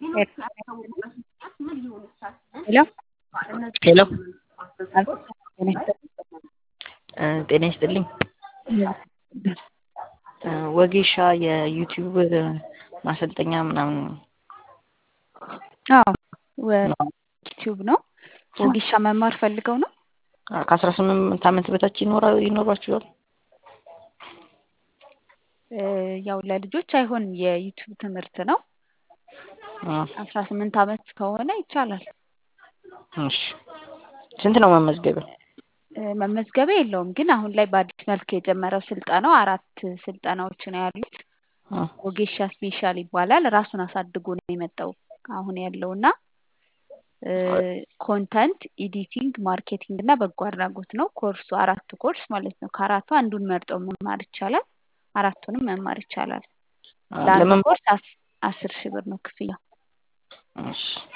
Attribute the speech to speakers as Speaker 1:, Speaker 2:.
Speaker 1: ሄሎ
Speaker 2: ሄሎ
Speaker 1: አቤት ጤና ይስጥልኝ።
Speaker 2: ጤና ይስጥልኝ። ወጌሻ የዩቲዩብ ማሰልጠኛ ምናምን
Speaker 1: አዎ ዩቲዩብ ነው። ወጌሻ መማር ፈልገው ነው።
Speaker 2: ከአስራ ስምንት ዓመት በታች ይኖራ ይኖሯችኋል?
Speaker 1: ያው ለልጆች አይሆንም የዩቲዩብ ትምህርት ነው። አስራ ስምንት ዓመት ከሆነ ይቻላል።
Speaker 2: እሺ ስንት ነው መመዝገቢያ?
Speaker 1: መመዝገቢያ የለውም ግን አሁን ላይ በአዲስ መልክ የጀመረው ስልጠናው አራት ስልጠናዎች ነው ያሉት። ወጌሻ ስፔሻል ይባላል። ራሱን አሳድጎ ነው የመጣው አሁን ያለው እና ኮንተንት ኤዲቲንግ፣ ማርኬቲንግ እና በጎ አድራጎት ነው ኮርሱ። አራቱ ኮርስ ማለት ነው። ከአራቱ አንዱን መርጠው መማር ይቻላል። አራቱንም መማር ይቻላል። ለአንድ ኮርስ አስር ሺህ ብር ነው ክፍያው።
Speaker 2: እሺ